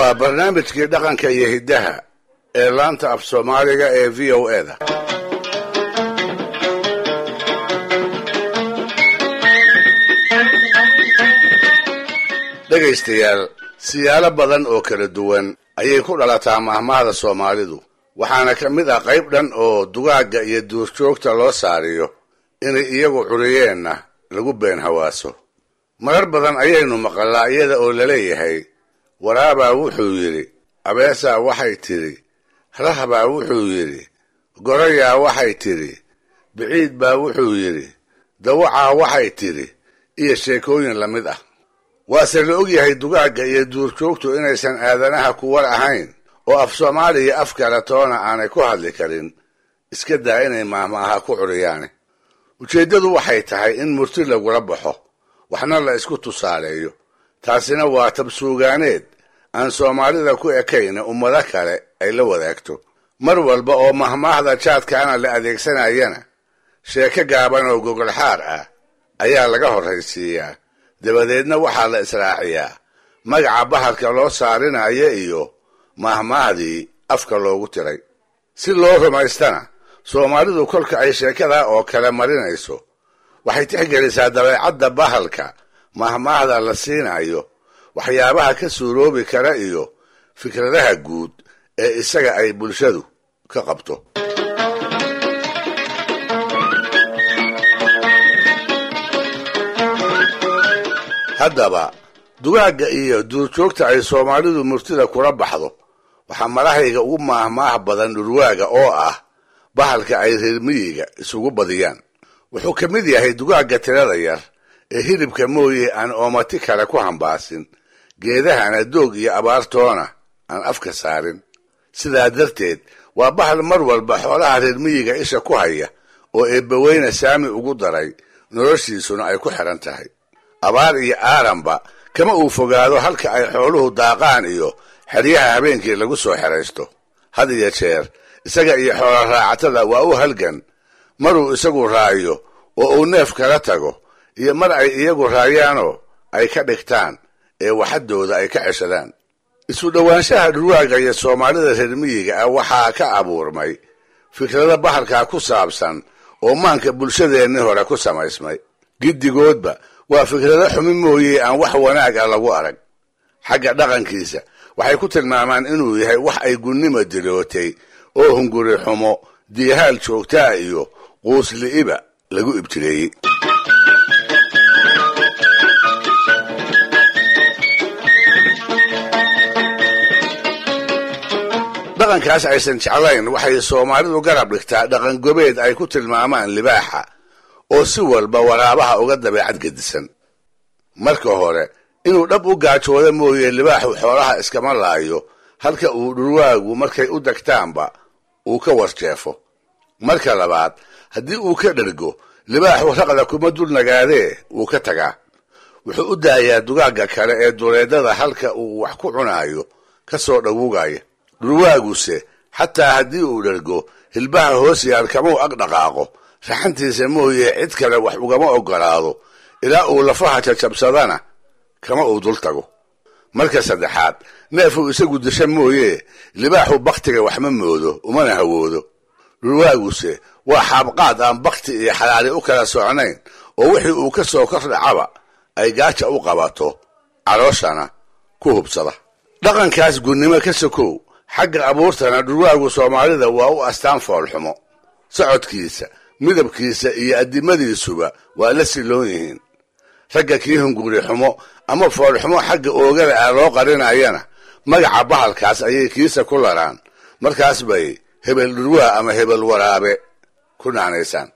waa barnaamijkii dhaqanka iyo hiddaha ee laanta af soomaaliga ee v o e da dhegaystayaal siyaalo badan oo kala duwan ayay ku dhalataa mahmahda soomaalidu waxaana ka mid ah qayb dhan oo dugaagga iyo duurjoogta loo saariyo inay iyagu curiyeenna lagu been hawaaso marar badan ayaynu maqallaa iyada oo laleeyahay waraabaa wuxuu yidhi abeesaa waxay tidhi rahbaa wuxuu yidhi gorayaa waxay tidhi biciid baa wuxuu yidhi dawacaa waxay tidhi iyo sheekooyin la mid ah waase la ogyahay dugaagga iyo duurjoogtu inaysan aadanaha kuwar ahayn oo af soomaaliya af kale toona aanay ku hadli karin iska daa inay maahmaaha ku curiyaane ujeeddadu waxay tahay in murti lagula baxo waxna la isku tusaaleeyo taasina waa tabsuugaaneed aan soomaalida ku ekayna ummado kale ay la wadaagto mar walba oo mahmaahda jaadkaana la adeegsanayana sheeko gaaban oo gogolxaar ah ayaa laga horraysiiyaa dabadeedna waxaa la israaciyaa magaca bahalka loo saarinayo iyo mahmaahdii afka loogu tiray si loo rumaystana soomaalidu kolka ay sheekadaa oo kale marinayso waxay tixgelisaa dabeecadda bahalka mahmaahda la siinayo waxyaabaha ka suuroobi kara iyo fikradaha guud ee isaga ay bulshadu ka qabto haddaba dugaagga iyo duurjoogta ay soomaalidu murtida kula baxdo waxaa marahayga ugu maahmaah badan dhurwaaga oo ah bahalka ay reer miyiga isugu badiyaan wuxuu ka mid yahay dugaagga tirada yar ee hilibka mooye aan oomati kale ku hambaasin geedahana doog iyo abaartoona aan afka saarin sidaa darteed waa bahal mar walba xoolaha reer miyiga isha ku haya oo eebbaweyne saami ugu daray noloshiisuna ay ku xidhan tahay abaar iyo aaranba kama uu fogaado halka ay xooluhu daaqaan iyo xeryaha habeenkii lagu soo xeraysto had iyo jeer isaga iyo xoola raacatada waa u halgan maruu isagu raayo oo uu neef kala tago iyo mar ay iyagu raayaanoo ay ka dhigtaan ee waxadooda ay ka ceshadaan isu dhowaanshaha dhurwaaga iyo soomaalida reer miyiga ah waxaa ka abuurmay fikrado bahalkaa ku saabsan oo maanka bulshadeenni hore ku samaysmay giddigoodba waa fikrado xumi mooye aan wax wanaag ah lagu arag xagga dhaqankiisa waxay ku tilmaamaan inuu yahay wax ay gunnima dilootay oo hunguri xumo diihaal joogtaa iyo quusli'iba lagu ibtireeyey dhaqankaas aysan jeclayn waxay soomaalidu garab dhigtaa dhaqan gobeed ay ku tilmaamaan libaaxa oo si walba waraabaha uga dabeecad gedisan marka hore inuu dhab u gaajooda mooye libaaxu xoolaha iskama laayo halka uu dhurwaagu markay u degtaanba uu ka warjeefo marka labaad haddii uu ka dhergo libaaxu raqda kuma dul nagaadee wuu ka tagaa wuxuu u daayaa dugaagga kale ee duleedada halka uu wax ku cunaayo ka soo dhawugaya dhurwaaguse xataa haddii uu dhergo hilbaha hoos yaal kamau ag dhaqaaqo raxantiisa mooye cid kale wax ugama ogolaado ilaa uu lafaha jajabsadana kama uu dul tago marka saddexaad neefuu isagu disha mooye libaaxu baktiga waxma moodo umana hawoodo dhurwaaguse waa xaabqaad aan bakti iyo xalaali u kala socnayn oo wixii uu ka soo kor dhacaba ay gaaja u qabato calooshana ku hubsada dhaqankaas gunnimo ka sokow xagga abuurtana dhurwaagu soomaalida waa u astaan foolxumo socodkiisa midabkiisa iyo addimadiisuba waa la siloon yihiin ragga kii hunguri xumo ama foolxumo xagga oogada ah loo qarinayana magaca bahalkaas ayay kiisa ku laraan markaas bay hebel dhurwaa ama hebel waraabe ku naanaysaan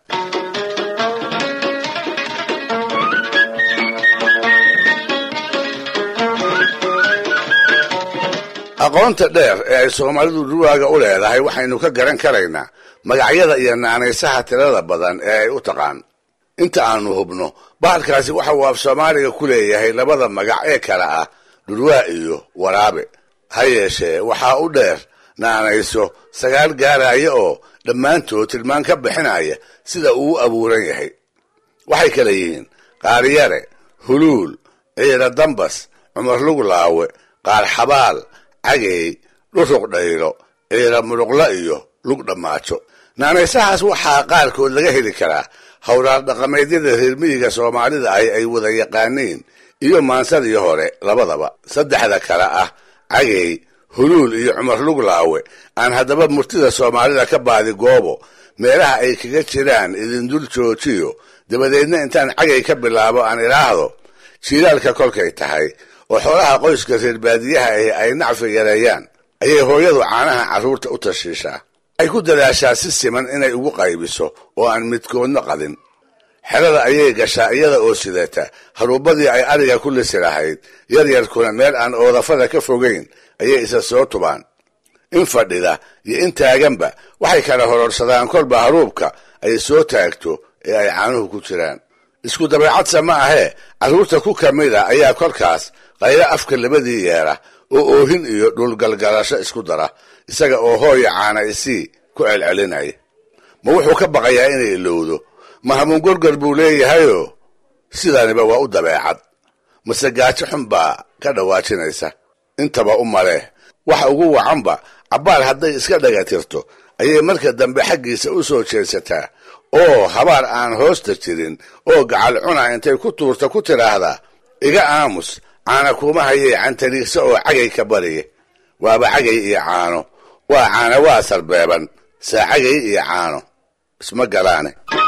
aqoonta dheer ee ay soomaalidu dhurwaaga u leedahay waxaynu ka garan karaynaa magacyada iyo naanaysaha tirada badan ee ay u taqaan inta aanu hubno bahalkaasi waxa uu af soomaaliga ku leeyahay labada magac ee kale ah dhurwaa iyo waraabe ha yeeshee waxaa u dheer naanayso sagaal gaaraya oo dhammaantood tilmaan ka bixinaya sida uu u abuuran yahay waxay kale yihiin qaaryare huluul ciira dambas cumar luglaawe qaar xabaal cagey dhuruq dhaylo ciira muruqla iyo lug dhammaajo naanaysahaas waxaa qaarkood laga heli karaa howraar dhaqameedyada reermiyiga soomaalida ahi ay wada yaqaaniin iyo maansadii hore labadaba saddexda kale ah cagey huluul iyo cumar luglaawe aan haddaba murtida soomaalida ka baadi goobo meelaha ay kaga jiraan idindul joojiyo dabadeedna intaan cagay ka bilaabo aan idhaahdo jiilaalka kolkay tahay oo xoolaha qoyska reer baadiyaha ahi ay nacfi yareeyaan ayay hooyadu caanaha carruurta u tashiishaa ay ku dadaashaa si siman inay ugu qaybiso oo aan midkoodna qadin xerada ayay gashaa iyada oo sidata haruubadii ay ariga ku lisi lahayd yaryarkuna meel aan oodafada ka fogayn ayay isa soo tubaan in fadhida iyo in taaganba waxay kala hororsadaan kolba haruubka ay soo taagto ee ay caanuhu ku jiraan isku dabeecadsa ma ahee carruurta ku ka mid a ayaa kolkaas qaylo afka labadii yeera oo oohin iyo dhulgalgalasho isku dara isaga oo hooya caana isii ku celcelinaya ma wuxuu ka baqayaa inay ilowdo ma hamuun gorgor buu leeyahayoo sidaniba waa u dabeecad mase gaajo xun baa ka dhawaajinaysa intaba u maleh waxa ugu wacanba cabbaar hadday iska dhagatirto ayay marka dambe xaggiisa u soo jeedsataa oo habaar aan hoosta jirin oo gacal cuna intay ku tuurta ku tidhaahdaa iga aamus caana kuuma hayay cantariigsa oo cagay ka bariye waaba cagay iyo caano waa caana waa sarbeeban saa cagay iyo caano isma galaane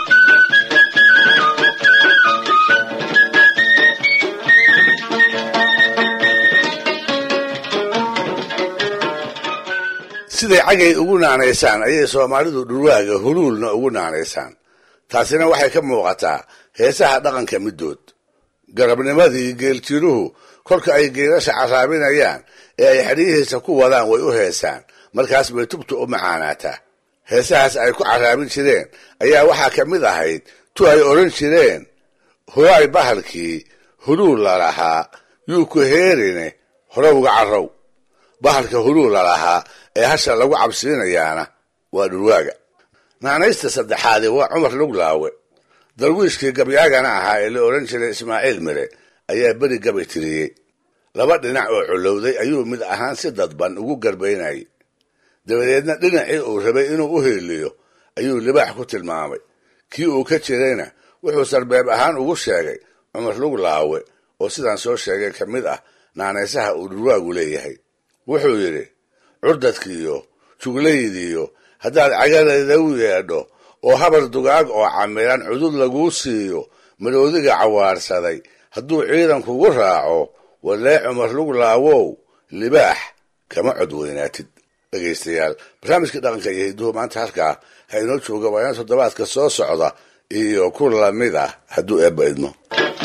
siday cagay ugu naanaysaan ayay soomaalidu dhurwaaga huluulna ugu naanaysaan taasina waxay ka muuqataa heesaha dhaqanka middood garabnimadii geeljiruhu kolka ay geelasha carraabinayaan ee ay xedhiyihiisa ku wadaan way u heesaan markaas bay tubtu u macaanaataa heesahaas ay ku carraabin jireen ayaa waxaa ka mid ahayd tu ay odhan jireen horaay bahalkii huluul lalahaa yuu ku heerine horowga carrow bahalka huluul lalahaa ee hasha lagu cabsiinayaana waa dhurwaaga naanaysta saddexaadi waa cumar luglaawe darwiishkii gabyaagana ahaa ee la odhan jiray ismaaciil mire ayaa beri gabay tiriyey laba dhinac oo colowday ayuu mid ahaan si dadban ugu garbaynayay dabadeedna dhinacii uu rabay inuu u heeliyo ayuu libaax ku tilmaamay kii uu ka jirayna wuxuu sarbeeb ahaan ugu sheegay cumar luglaawe oo sidaan soo sheegay ka mid ah naanaysaha uu dhurwaagu leeyahay wuxuu yidhi curdadkiiyo juglaydiiyo haddaad cagadeeda u yeedho oo habar dugaag oo camiran cudud laguu siiyo maroodiga cawaarsaday hadduu ciidan kugu raaco walee cumar luglaawow libaax kama cod weynaatid dhegaystayaal barnaamijka dhaqanka iyo hidduhu maanta halkaa ha inoo jooga waa ina toddobaadka soo socda iyo ku lamid ah hadduu eebba idmo